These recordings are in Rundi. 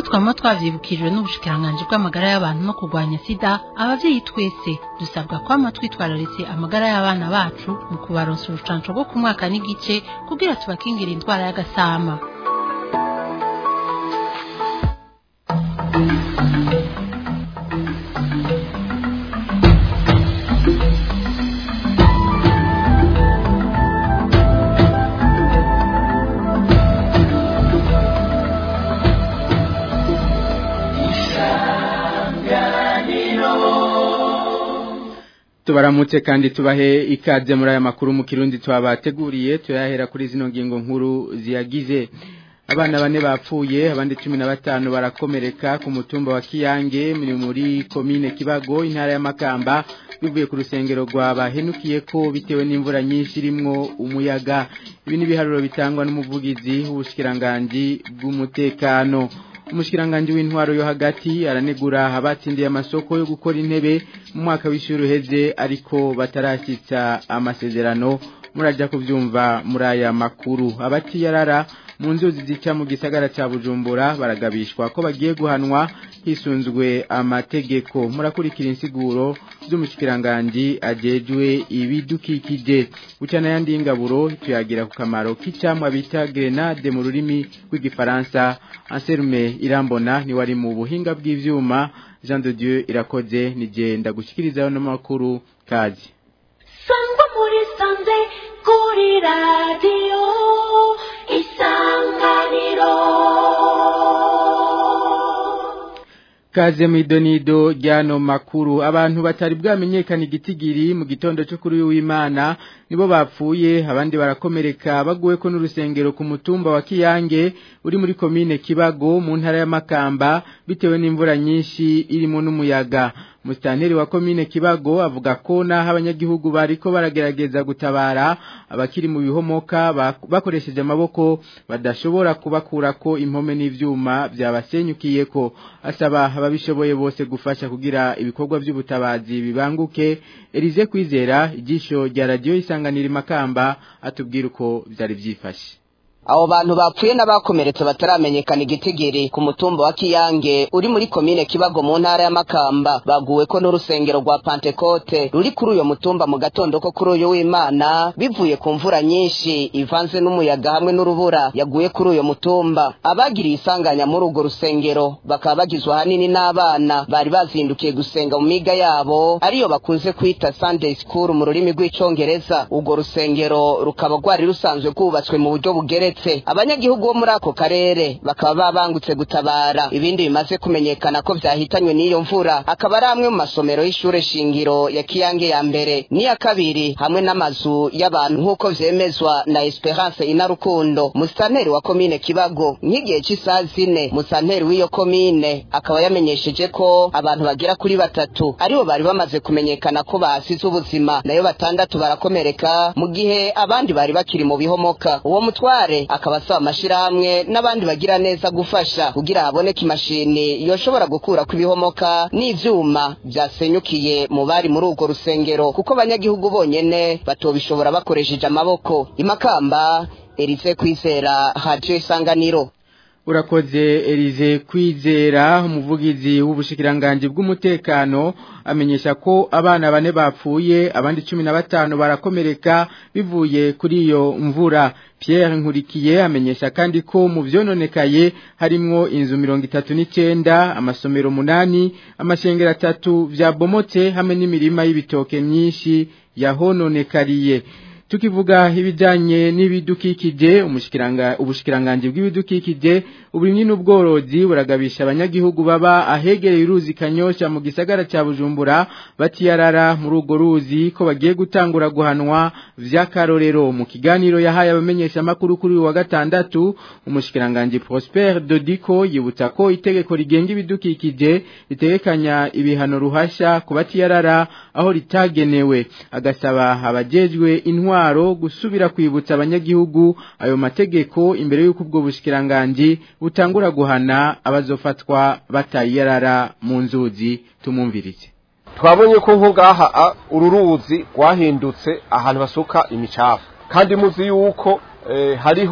twama twavyibukijwe n'ubushikiranganji bw'amagara y'abantu no kurwanya sida abavyeyi twese dusabwa kwama twitwararitse amagara y'abana bacu mu kubaronsa urucanco rwo ku mwaka n'igice kugira tubakingire indwara y'agasama tubaramutse kandi tubahe ikaze muri aya makuru mu kirundi twabateguriye tuyahera kuri zino ngingo nkuru ziyagize abana bane bapfuye abandi cumi na batanu barakomereka ku mutumba wa kiyange muri komine kibago intara y'amakamba bivuye ku rusengero rwa bahenukiye ko bitewe n'imvura nyinshi irimwo umuyaga ibi ni ibiharuro bitangwa n'umuvugizi w'ubushikiranganji bw'umutekano umushikiranganji w'intwaro yo hagati aranegura abatsindiye amasoko yo gukora intebe mu mwaka w'ishuri uheze ariko batarashyitsa amasezerano murajya kubyumva muri aya makuru abatiyarara mu nzuzi zica mu gisagara cya bujumbura baragabishwa ko bagiye guhanwa hisunzwe amategeko murakurikira insiguro z'umushikiranganji ajejwe ibidukikije ucana yandi y'ingaburo tuyagira ku kamaro k'icyamwa bita grenade mu rurimi rw'igifaransa anserume irambona ni wari mu buhinga bw'ivyuma Jean de Dieu irakoze nigenda gushikirizaho n'amakuru kazi sangwa muri sanze kuri radiyo isanganiro Kaze mwidonido ryano makuru abantu batari bwamenyekana igitigiri mu gitondo cyo kuri w'Imana nibo bapfuye abandi barakomereka baguwe ko n'urusengero ku mutumba wa Kiyange uri muri komine Kibago mu ntara ya Makamba bitewe n'imvura nyinshi irimo n'umuyaga Mustanteri wa komine Kibago avuga ko naho abanyagihugu bariko baragerageza gutabara abakiri mu bihomoka bakoresheje amaboko badashobora kubakura ko impome n'ivyuma byabasenyukiye ko asaba ababishoboye bose gufasha kugira ibikorwa by'ubutabazi bibanguke Elize kwizera igisho rya radio isanganira makamba atubwira uko byari byifashe abo bantu bapfuye n'abakomeretse bataramenyekana igitigiri ku mutumba wa kiyange uri muri komine kibago mu ntara y'amakamba baguwe ko n'urusengero rwa pantekote ruri kuri uyo mutumba mu gatondo ko kuri uyu w'imana bivuye ku mvura nyinshi ivanze n'umuyaga hamwe n'urubura yaguye kuri uyo mutumba abagiriye isanganya muri urwo rusengero bakaba bagizwe ahanini n'abana bari bazindukiye gusenga mu miga yabo ariyo bakunze kwita sunday school mu rurimi rw'icongereza urwo rusengero rukaba rwari rusanzwe rwubatswe mu buryo bugeretse abanyagihugu bo muri ako karere bakaba babangutse gutabara ibindi bimaze kumenyekana ko vyahitanywe n'iyo mvura akaba ari amwe mu masomero y'ishure shingiro ya kiyange ya mbere n'iya kabiri hamwe n'amazu y'abantu nk'uko vyemezwa na esperance inarukundo musitanteri wa komine kibago nk'igihe c'isaha zine musitanteri w'iyo komine akaba yamenyesheje ko abantu bagera kuri batatu aribo bari bamaze kumenyekana ko bahasize ubuzima nayo batandatu barakomereka mu gihe abandi bari bakiri mu bihomoka uwo mutware akaba asaba amashirahamwe n'abandi bagira neza gufasha kugira haboneke imashini yoshobora gukura ku ibihomoka n'ivyuma vyasenyukiye mu bari muri urwo rusengero kuko abanyagihugu bonyene batobishobora bakoresheje amaboko imakamba Elize kwizera haje isanganiro urakoze Elize kwizera umuvugizi w'ubushikiranganje bw'umutekano amenyesha ko abana bane bapfuye abandi cumi na batanu barakomereka bivuye kuri iyo mvura Pierre Nkurikiye amenyesha kandi ko mu vyononekaye harimwo inzu mirongo itatu n'icenda amasomero munani amashengero atatu vyabomotse hamwe n'imirima y'ibitoke myinshi yahononekariye tukivuga ibijanye n'ibidukikije umushikiranga ubushikiranganje bw'ibidukikije uburimyi n'ubworozi buragabisha abanyagihugu baba ahegereye uruzi kanyosha mu gisagara ca Bujumbura batiyarara muri urwo ruzi ko bagiye gutangura guhanwa vy'akarorero mu kiganiro yahaye abamenyesha makuru kuri wa gatandatu umushikiranganje Prosper Dodiko yibutsa ko itegeko rigenga ibidukikije ritegekanya ibihano ruhasha ku batiyarara aho ritagenewe agasaba abajejwe intwa intwaro gusubira kwibutsa abanyagihugu ayo mategeko imbere y'uko ubwo bushikiranganje butangura guhana abazofatwa batayarara mu nzuzi tumumvirize twabonye ko nko ngaha uru ruzi rwahindutse ahantu basuka imicafu kandi muzi yuko hariho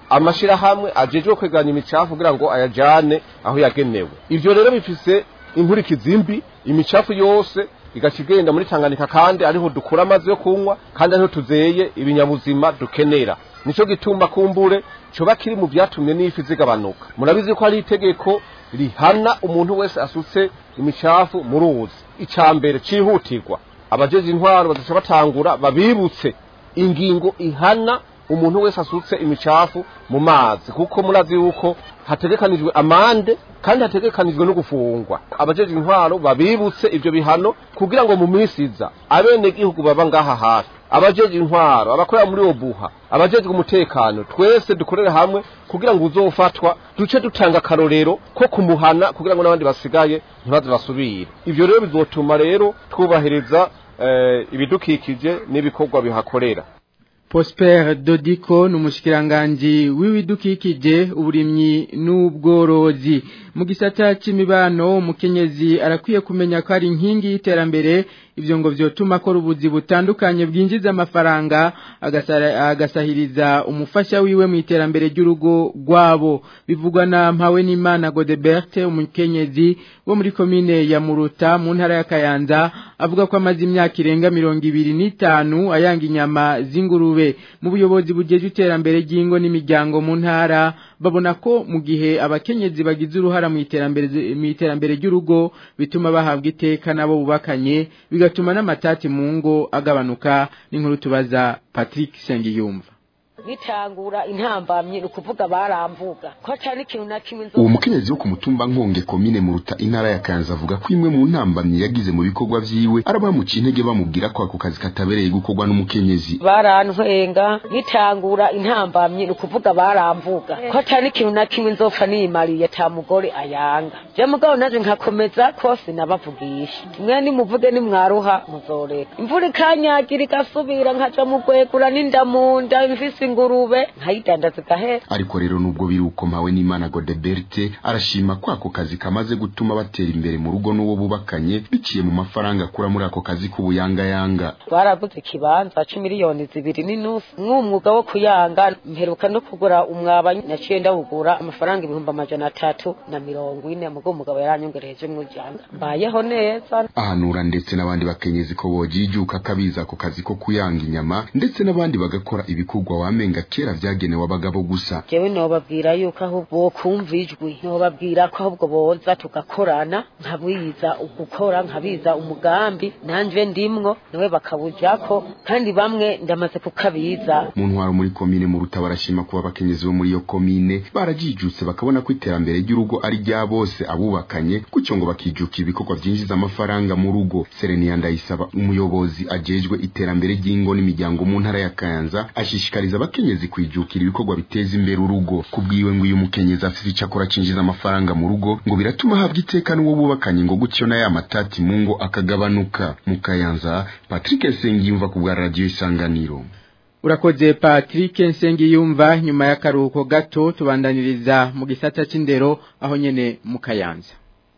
amashirahamwe ajejwe kweganya imicafu kugira ngo ayajane aho yagenewe ivyo rero bifise inkurikizi mbi imicafu yose igaca igenda muri Tanganyika kandi ariho dukura amazi yo kunywa kandi ariho tuzeye ibinyabuzima dukenera nico gituma kumbure coba kiri mu vyatumye n'ifi zigabanuka murabizi ko hari itegeko rihana umuntu wese asutse imicafu mu ruzi ica mbere cihutirwa abajeje intwaro bazaca batangura babibutse ingingo ihana umuntu wese asutse imicafu mu mazi kuko murazi yuko hategekanijwe amande kandi hategekanijwe no gufungwa abajeje intwaro babibutse ivyo bihano kugira ngo mu minsi iza abene gihugu baba ngaha hafi abajeje intwaro abakorera muri obuha abajejwe umutekano twese dukorere hamwe kugira ngo uzofatwa duce dutanga akarorero ko kumuhana kugira ngo n'abandi basigaye ntibaze basubire ivyo rero bizotuma rero twubahiriza eh, ibidukikije n'ibikorwa bihakorera Prosper Dodiko numushikiranganji w'ibidukikije uburimyi n'ubworozi mu gisata c'imibano umukenyezi arakwiye kumenya ko ari inkingi y'iterambere ivyo ngo vyotuma akora ubuzi butandukanye bwinjiza amafaranga agasara- agasahiriza umufasha wiwe mu iterambere ry'urugo rwabo bivugwa na mpawe n'imana Godebert umukenyezi wo muri komine ya Muruta mu ntara ya Kayanza avuga ko amaze imyaka irenga mirongo ibiri n'itanu ayanga inyama z'ingurube mu buyobozi bujeje iterambere ry'ingo n'imiryango mu ntara babona ko mu gihe abakenyezi bagize uruhara mu iterambere mu iterambere ry'urugo bituma bahabwa iteka nabo bubakanye bigatuma n'amatati mu ngo agabanuka n'inkuru tubaza Patrick Sengiyumva bitangura intambamyi ni ukuvuga baramvuga ko cyane ikintu na kimwe nzo uwo mukenyezi wo ku mutumba nkonge komine muruta intara ya kanza avuga ko imwe mu ntambamyi yagize mu bikorwa vyiwe arabamuciye intege bamubwira ko ako kazi katabereye gukorwa n'umukenyezi barantwenga bitangura intambamyi ni ukuvuga baramvuga ko cyane ikintu na kimwe nzopfa niyimariye ata mugore ayanga je mugabo naje nkakomeza kose nabavugisha mwe nimuvuge nimwaruha muzoreka imvura ikanyagira igasubira nkaja mu gwegura n'inda mu nda mfise ingurube nkayidandaza igahera ariko rero nubwo biri uko mpawe n'imana godeberte arashima ko ako kazi kamaze gutuma batera imbere mu rugo n'uwo bubakanye biciye mu mafaranga akura muri ako kazi k'ubuyangayanga twaraguze ikibanza c'imiliyoni zibiri n'inusu mw'umwuga wo kuyanga mperuka no kugura umwaba naciye ndawugura amafaranga ibihumbi amajana atatu na mirongo ine mugo umugabo yaranyongereje mw'ijana mbayeho neza ahanura ndetse n'abandi bakenyezi ko bojijuka akabiza ako kazi ko kuyanga inyama ndetse n'abandi bagakora ibikorwa wamenga kera vyagenewe abagabo gusa jewe nobabwira yuko aho bokumva ijwi nobabwira ko ahubwo boza tugakorana nkabiza ugukora nkabiza umugambi nanje ndimwo nawe bakawujako kandi bamwe ndamaze kukabiza mu ntwaro muri komine mu ruta barashima kuba abakenyezi bo muri iyo komine barajijutse bakabona ko iterambere ry'urugo ari rya bose abubakanye gutyo ngo bakijuka ibikorwa vyinjiza amafaranga mu rugo serenia ndayisaba umuyobozi ajejwe iterambere ry'ingo n'imiryango mu ntara ya kayanza ashishikariza abakenyezi kwijukira ibikorwa biteza imbere urugo kubwiwe ngo uyu mukenyezi afise ico akora cinjiza amafaranga mu rugo ngo biratuma ahabwa iteka n'uwo bubakanye ngo gutyo na ya matati mu ngo akagabanuka mu kayanza patrick sengiyumva ku bwa radiyo isanganiro Urakoze Patrick Nsengiyumva nyuma y'akaruhuko gato tubandaniriza mu gisata c'indero aho nyene mu Kayanza.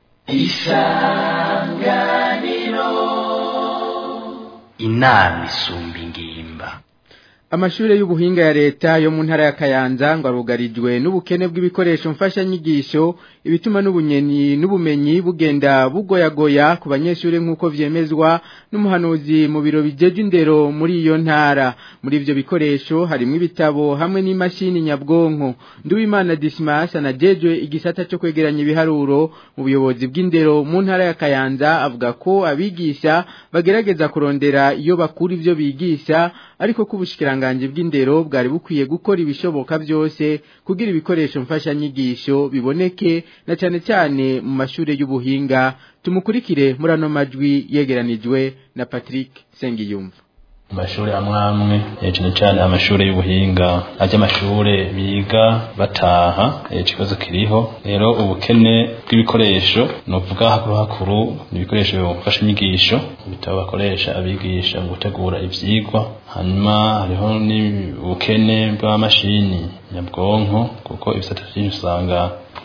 inama isumba ingimba Amashure y'ubuhinga ya leta yo mu ntara ya Kayanza ngo arugarijwe n'ubukene bw'ibikoresho mfashanyigisho ibituma n'ubunyenyi n'ubumenyi bugenda bugoyagoya ku banyeshure nk'uko vyemezwa n'umuhanuzi mu biro bijeje indero muri iyo ntara muri ivyo bikoresho harimo ibitabo hamwe n'imashini nyabwonko Nduwimana Dismas anajejwe igisata cyo kwegeranya ibiharuro mu buyobozi bw'indero mu ntara ya Kayanza avuga ko abigisha bagerageza kurondera iyo bakura ivyo bigisha ariko ko ubushikiranganje bw'indero bwari bukwiye gukora ibishoboka byose kugira ibikoresho mfashanyigisho biboneke na cyane cyane mu mashure y'ubuhinga tumukurikire muri ano majwi yegeranijwe na Patrick Sengiyumva amashuri amwe amwe eh, cyane cyane amashuri y'ubuhinga ajya amashure biga bataha eh, ikibazo kiriho rero ubukene bw'ibikoresho ni ukuvuga hakuru hakuru ni ibikoresho bifasha inyigisho ibitabo bakoresha abigisha mu gutegura ivyigwa hanyuma hariho n'ubukene bw'amamashini nyabwonko kuko ibisata vyinshi usanga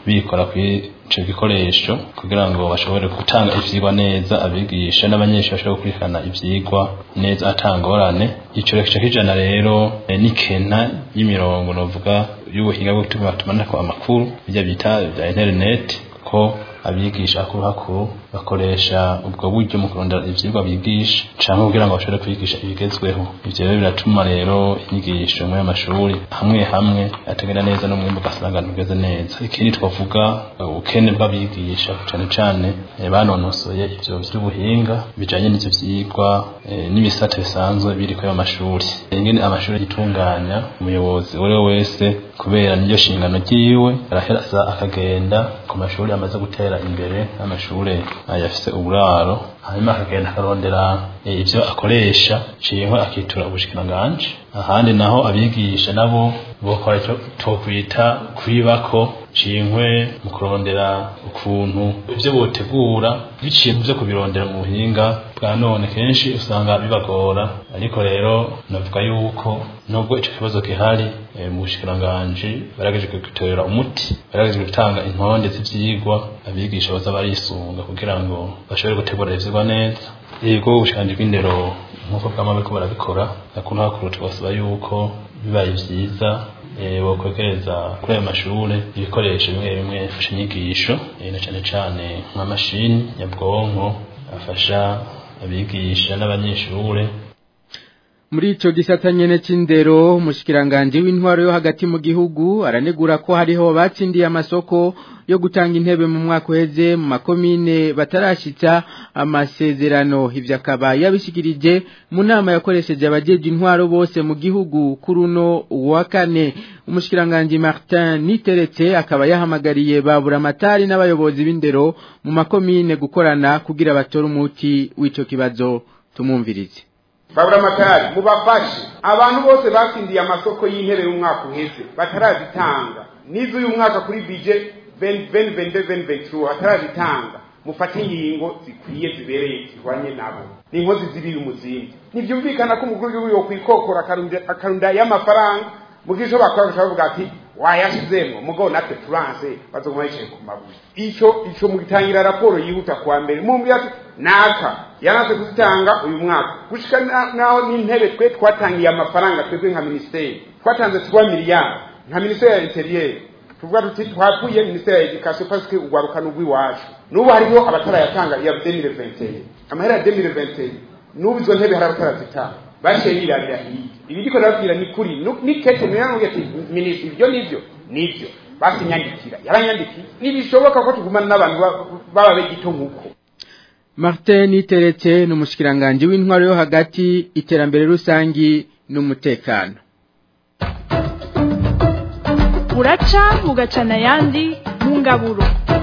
bikora kuri ico gikoresho kugira ngo bashobore gutanga ivyigwa neza abigisha n'abanyeshuri bashobore gukurikirana ivyigwa neza atangorane ico reka kijana rero eh, n'ikena y'imirongo novuga y'ubuhinga bwo gutuma tumanako amakuru bijya bita bya internet ko abigisha hakuru hakuru bakoresha ubwo buryo mu kurondera ivyigwa bigisha canke kugira ngo bashobore kwigisha ibigezweho ivyo rero biratuma rero inyigisho muri amashuri hamwe hamwe atagenda neza n'umwimbu ugasanga ntugeze neza ikindi twavuga ubukene bw'abigisha cane cane eh, banonosoye ivyo vy'ubuhinga bijanye n'ivyo vyigwa eh, n'ibisata bisanzwe biri kuri ayo mashuri ingene amashuri yitunganya umuyobozi uwo ari we wese kubera niryo shingano ryiwe araheza akagenda ku mashuri amaze gutera imbere amashuri ayafise uburaro hanyuma akagenda akarondera eh, ivyo akoresha ciyeho akitura ubushikiranganji ahandi naho abigisha nabo bokora ico twokwita kwibako cinkwe mu kurondera ukuntu ivyo botegura biciye mu vyo kubirondera mu buhinga bwa none kenshi usanga bibagora ariko rero navuga yuko nubwo ico kibazo gihari eh, mu bushikiranganji baragejejwe gutorera umuti baragejejwe gutanga intonde z'ivyigwa abigisha baza barisunga kugira ngo bashobore gutegura ivyigwa neza yego ubushikiranganji bw'indero nk'uko bwama bariko barabikora hakuru hakuru tubasaba yuko bibaye vyiza eh, bokwegereza kuri ayo mashure ibikoresho bimwe bimwe bifasha inyigisho eh, na cane cane nk'amashini nyabwonko afasha abigisha n'abanyeshure muri ico gisata nyene c'indero umushikiranganje w'intwaro yo hagati mu gihugu aranegura ko hariho batsindiye amasoko yo gutanga intebe mu mwaka uheze mu makomine batarashitsa amasezerano ivyo akaba yabishikirije mu nama yakoresheje abajeje intwaro bose mu gihugu kuri uno wa kane umushikiranganje Martin Niteretse akaba yahamagariye babura amatari n'abayobozi b'indero mu makomine gukorana kugira batore umuti w'ico kibazo tumumvirize babura amatari mubafashe abantu bose batsindiye amasoko y'intebe y'umwaka uheze batarazitanga n'izo uyu mwaka kuri bije veni veni veni batarazitanga mufate ingingo zikwiye zibereye zihwanye nabo ni inkozi zibiri umuzindi ntibyumvikana ko umukuru w'igihugu yokwikokora akarunda y'amafaranga mu bw'icyo bakora bakavuga ati wayashizemwo mugabo natwe turanse bazoguma yicaye ku mabuye ico ico mugitangira raporo yihuta kwa mbere mumbwira ati naka yanase kuzitanga uyu mwaka gushika naho n'intebe twe twatangiye amafaranga twebwe nka ministeri twatanze twa miliyari nka ministeri ya interieur tuvuga tuti twavuye ministeri ya education parce que ugwaruka n'ugwiwacu n'ubu hariho abatarayatanga ya 2021 amahera ya 2021 n'ubu izo ntebe hari abatarazitanga baciye birabira hirya ibiriko ndababwira ni kuri ni kete mwiranguye ati minisitiri ibyo nivyo nivyo basinyandikira yaranyandikiye ntibishoboka ko tugumana n'abantu baba begito nk'uko Martin Niteretse n'umushikiranganje w'intwaro yo hagati iterambere rusangi n'umutekano uraca mugacana ayandi mu ngaburo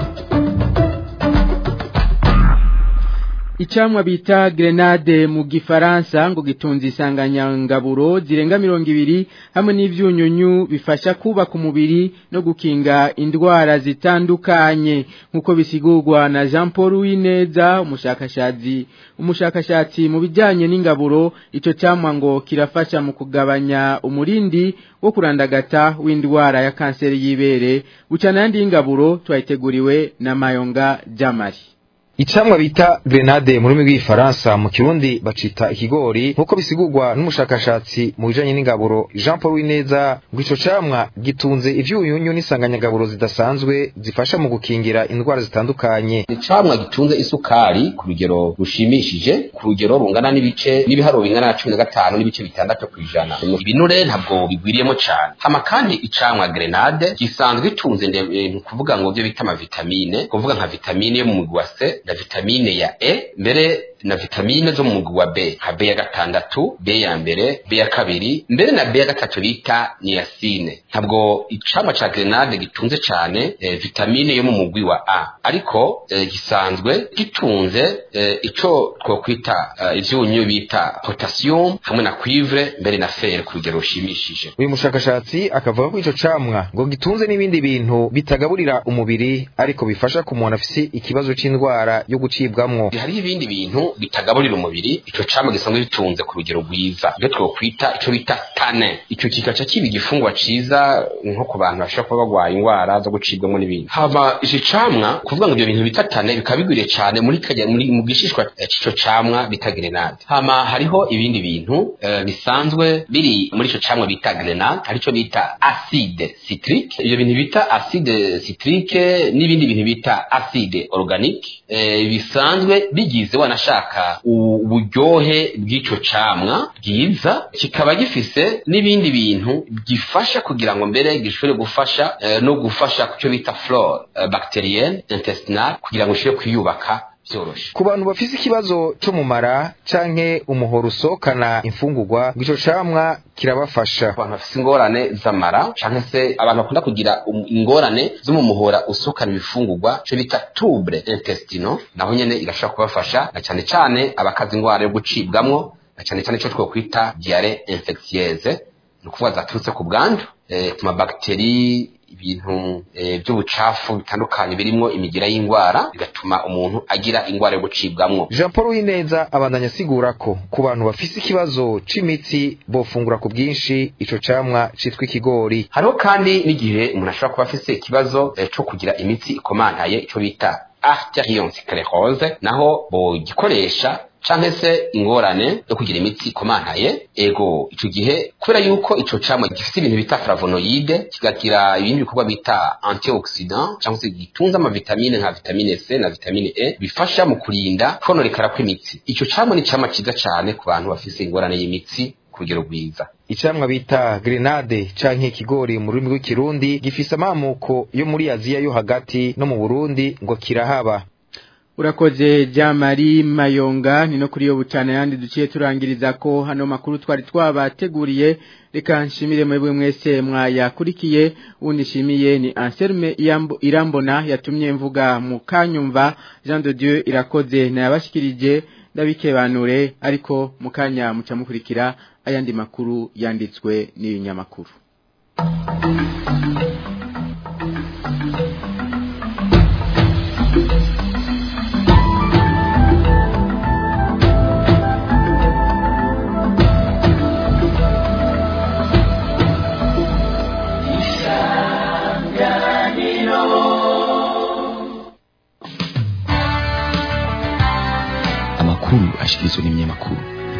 Icamwa bita grenade mu gifaransa ngo gitunze isanganyangaburo zirenga mirongo ibiri hamwe n'ivyunyunyu bifasha kubaka umubiri no gukinga indwara zitandukanye nkuko bisigurwa na Jean Paul Wineza umushakashatsi umushakashatsi mu bijanye n'ingaburo ico camwa ngo kirafasha mu kugabanya umurindi wo kurandagata w'indwara ya kanseri y'ibere bucana yandi y'ingaburo twayiteguriwe na Mayonga Jamari Icamwa bita grenade mu rurimi rw'igifaransa mu kirundi bacita ikigori nkuko bisigurwa n'umushakashatsi mu bijanye n'ingaburo Jean Paul Wineza ngo ico camwa gitunze ivyunyunyu n'isanganyagaburo zidasanzwe zifasha mu gukingira indwara zitandukanye. Icamwa gitunze isukari ku rugero rushimishije ku rugero rungana n'ibice n'ibiharuro bingana na cumi na gatanu n'ibice bitandatu kw'ijana. Ibinure ntabwo bigwiriyemo cane. Hama kandi icamwa grenade gisanzwe gitunze ni kuvuga ngo byo bita amavitamine kuvuga nka vitamine yo mu mugwi wa C na vitamine ya E mbere na vitamine zo mu mugwi wa B nka B ya gatandatu B ya mbere B ya kabiri mbere na B ya gatatu bita niacine ntabwo icamwa ca grenade gitunze cane eh, vitamine yo mu mugwi wa A ariko eh, gisanzwe gitunze eh, ico twokwita eh, ivyunyu bita potassium hamwe na cuivre mbere na fer ku rugero rushimishije uyu mushakashatsi akavuga ko ico camwa ngo gitunze n'ibindi bintu bitagaburira umubiri ariko bifasha ku muntu afise ikibazo c'indwara yo gucibwamwo hariho ibindi bintu bitagaburira umubiri ico camwa gisanzwe gitunze ku rugero rwiza ibyo twokwita ico bita tane ico kikaca kiba igifungwa ciza nko ku bantu bashobora kuba bagwaye ingwara zo gucibwamo n'ibindi hama ici camwa kuvuga ngo ibyo bintu bita tane bikaba bigwiriye cane muri kajya muri mu gishishwa eh, c'ico camwa bita grenade hama hariho ibindi bintu eh, bisanzwe biri muri ico camwa bita grenade harico bita acide citrique ibyo bintu bita acide citrique n'ibindi bintu bita acide organique eh, bisanzwe bigize wanashaka uburyohe bw'ico camwa bwiza kikaba gifise n'ibindi bintu gifasha kugira ngo mbere gishobore gufasha eh, no gufasha ku cyo bita flore eh, bacterienne intestinale kugira ngo ishobore kwiyubaka vyoroshe ku bantu bafise ikibazo cyo mu mara canke umuhoro usohokana imfungurwa ngo ico camwa kirabafasha abantu bafise ingorane z'amara canke se abantu bakunda kugira um- ingorane zo mu muhora usukana ibifungurwa cyo bita trouble intestinal naho nyene irashobora kubafasha na cane cane abakaza ingwara yo gucibwamwo na cane cane ico twokwita diare infectieuse ni ukuvuga zaturutse ku bwandu eh, ku mabakteri ibintu eh, by'ubucafu bitandukanye birimwo imigira y'ingwara bigatuma umuntu agira ingwara yo gucibwamwo jean paul wineza abandanya asigura ko ku bantu bafise ikibazo c'imitsi bofungura ku bwinshi ico camwa citwa ikigori hariho kandi n'igihe umuntu ashobora kuba afise ikibazo eh, co kugira imitsi ikomantaye ico bita arteriosclerose naho bogikoresha canke se ingorane yo kugira imitsi ikomantaye ego ico gihe kubera yuko ico camwa gifite ibintu bita flavonoide kigagira ibindi bikorwa bita antioxidant cyangwa se gitunze amavitamine nka vitamine C na vitamine E bifasha mu kurinda kononekara kw'imitsi ico camwa ni camwa ciza cane ku bantu bafise ingorane y'imitsi ku rugero rwiza icamwa bita grenade canke ikigori mu rurimi rw'ikirundi gifise amamuko yo muri aziya yo hagati no mu burundi ngo kirahaba Urakoze Jamari Mayonga ni no kuri yo bucana yandi duciye turangiriza ko hano makuru twari twabateguriye reka nshimire mwebwe mwese mwayakurikiye undi shimiye ni Anselme Iyambo- Irambona yatumye mvuga mu kanyumva Jean de Dieu irakoze na yabashikirije ndabikebanure ariko mukanya muca mukurikira ayandi makuru yanditswe n'ibinyamakuru amakuru ashikirizwa n'ibinyamakuru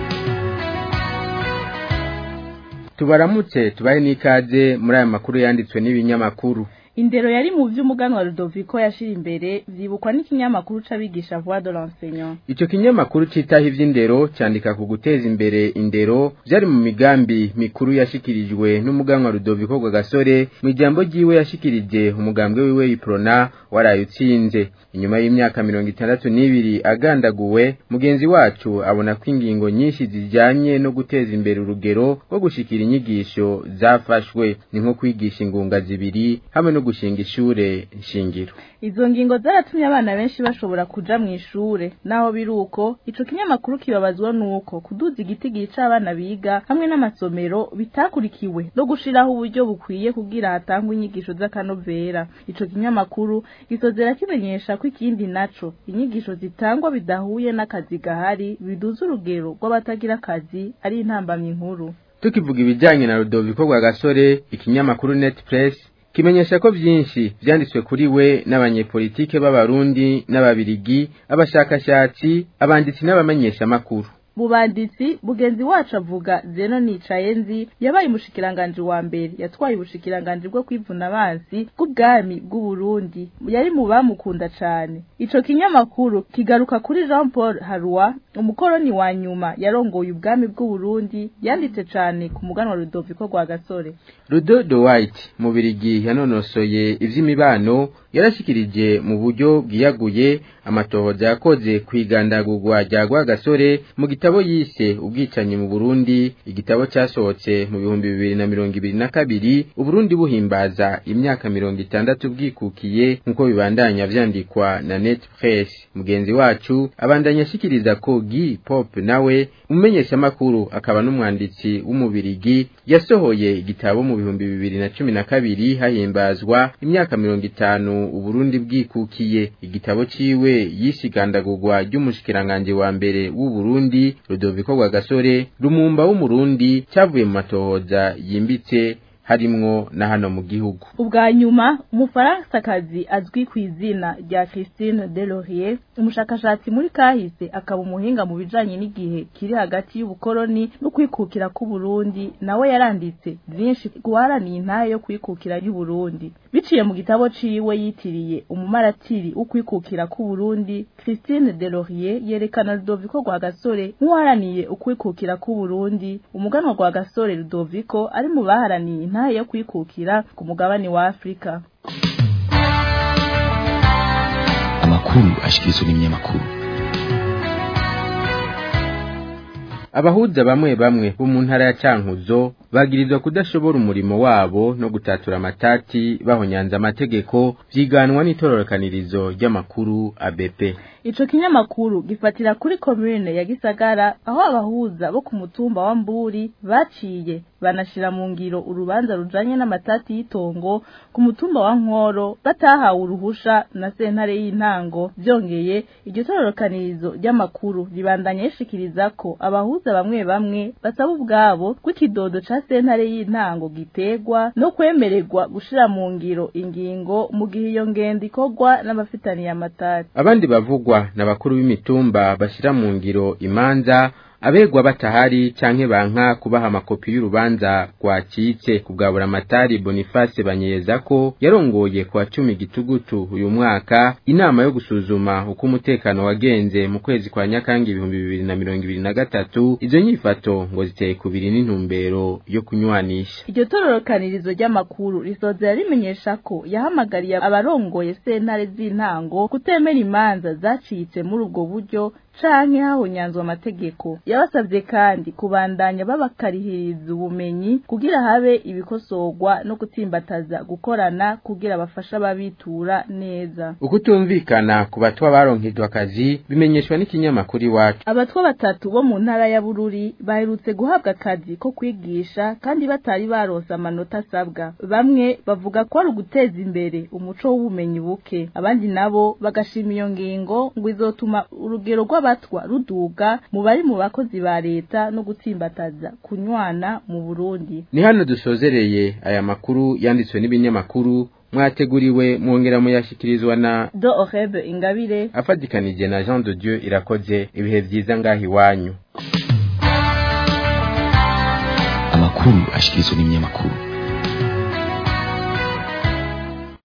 tubaramutse tubahe n'ikaze muri aya makuru yanditswe n'ibinyamakuru indero yari mu vy'umuganwa Rudoviko yashira imbere vyibukwa n'ikinyamakuru c'abigisha Voix de l'enseignant Ico kinyamakuru citaho ivy'indero candika ku guteza imbere indero vyari mu migambi mikuru yashikirijwe n'umuganwa Rudoviko Gasore mu ijambo ryiwe yashikirije umugambwe wiwe Iprona waraye utsinze inyuma y'imyaka mirongo itandatu n'ibiri agandaguwe mugenzi wacu abona ko ingingo nyinshi zijanye no guteza imbere urugero rwo gushikira inyigisho zafashwe ni nko kwigisha ingunga zibiri hamwe no gushinga ishure nshingiro izo ngingo zaratumye abana benshi bashobora kuja mu ishure naho biri uko ico kinyamakuru kibabazwa nuko kuduza igitigiri c'abana biga hamwe n'amasomero bitakurikiwe no gushiraho uburyo bukwiye kugira hatangwe inyigisho z'akanovera ico kinyamakuru gisozera kimenyesha ko ikindi naco inyigisho zitangwa bidahuye n'akazi gahari biduza urugero rw'abatagira akazi ari intambamyi nkuru tukivuga ibijyanye na Rudoviko Gasore ikinyamakuru Net Press kimenyesha ko vyinshi vyanditswe kuri we n'abanyepolitike b'abarundi n'ababirigi abashakashatsi abanditsi n'abamenyesha makuru Bubanditsi bugenzi wacu avuga Zeno nicaye nzi yabaye umushikiranganje wa mbere yatwaye ubushikiranganje bwo kwivuna abansi bw'ubwami bw'u Burundi yari mu bamukunda cane ico kinyamakuru kigaruka kuri Jean Paul Harua umukoroni wa nyuma yarongoye ubwami bw'u Burundi yanditse cane ku muganwa Rudoviko rwa Gasore Rudodo White mu birigi yanonosoye ivy'imibano yarashikirije mu buryo bwiyaguye amatohoza yakoze kwigandagurwa rya Rwagasore mu gitabo gitabo yise ubwicanyi mu Burundi igitabo cyasohotse mu bihumbi bibiri na mirongo ibiri na kabiri Uburundi buhimbaza imyaka mirongo itandatu bwikukiye nk'uko bibandanya vyandikwa na Net Press mugenzi wacu abandanya ashikiriza ko Guy Pop nawe umenyesha makuru akaba n'umwanditsi w'umubirigi yasohoye igitabo mu bihumbi bibiri na cumi na kabiri hahimbazwa imyaka mirongo itanu Uburundi bwikukiye igitabo ciwe yisigandagurwa ry'umushikiranganje wa mbere w'u Burundi Rudoviko Rwagasore Rumumba w'umurundi cyavuye mu matohoza yimbitse harimwo na hano mu gihugu ubwa nyuma umufaransakazi azwi ku izina rya Christine Delorier umushakashatsi muri kahise akaba umuhinga mu bijanye n'igihe kiri hagati y'ubukoroni no kwikukira ku Burundi nawe yaranditse byinshi guharaniye intahe yo kwikukira y'u Burundi biciye mu gitabo ciwe yitiriye umumaratiri ukwikukira ku Burundi Christine Delorier yerekana Rudoviko Rwagasore nk'uharaniye ukwikukira ku Burundi umuganwa Rwagasore Rudoviko ari mu baharaniye intahe yo kwikukira ku mugabane wa Afrika amakuru ashikirizwa n'ibinyamakuru abahuza bamwe bamwe bo mu ntara ya Cankuzo bagirizwa kudashobora umurimo wabo no gutatura amatati bahonyanza amategeko vyiganwa n'itororokanirizo ry'amakuru ABP Ico kinyamakuru gifatira kuri commune ya Gisagara aho abahuza bo ku mutumba wa Mburi baciye banashira mu ngiro urubanza rujanye n'amatati y'itongo ku mutumba wa Nkoro batahawe uruhusha na sentare y'intango byongeye iryo tororokanirizo ry'amakuru ribandanya yishikiriza ko abahuza bamwe bamwe basaba ubwabo kw'ikidodo ca sentare y'intango gitegwa no kwemererwa gushira mu ngiro ingingo mu gihe iyo ngendo ikorwa n'abafitaniye amatati abandi bavugwa n'abakuru b'imitumba bashira mu ngiro imanza abegwa batahari canke banka kubaha amakopi y'urubanza rwacitse kugabura amatari Boniface banyeza ko yarongoye kwa cumi gitugutu uyu mwaka inama yo gusuzuma uko umutekano wagenze mu kwezi kwa Nyakanga ibihumbi bibiri na mirongo ibiri na gatatu izo nyifato ngo ziteye kubiri n'intumbero yo kunywanisha iryo tororokanirizo ry'amakuru risozera rimenyesha ko yahamagariye abarongoye sentare z'intango kutemera imanza zacitse muri ubwo buryo canke hahonyanzwe amategeko yabasabye kandi kubandanya babakarihiriza ubumenyi kugira habe ibikosorwa no gutsimbataza gukorana kugira bafasha ababitura neza ukutumvikana ku batwa baronkejwe akazi bimenyeshwa n'ikinyamakuru iwacu abatwa batatu bo mu ntara ya Bururi baherutse guhabwa akazi ko kwigisha kandi batari baronse amanota asabwa bamwe bavuga ko ari uguteza imbere umuco w'ubumenyi buke abandi nabo bagashima iyo ngingo ngo izotuma urugero rw'abatwa ruduga mu bari mu bakozi ba leta no gutsimbataza kunywana mu Burundi ni hano dusozereye aya makuru yanditswe n'ibinyamakuru mwateguriwe mwongera muyashikirizwa na Do Orebe Ingabire afadikanije na Jean de Dieu irakoze ibihe vyiza ngahi wanyu amakuru ashikirizwa n'ibinyamakuru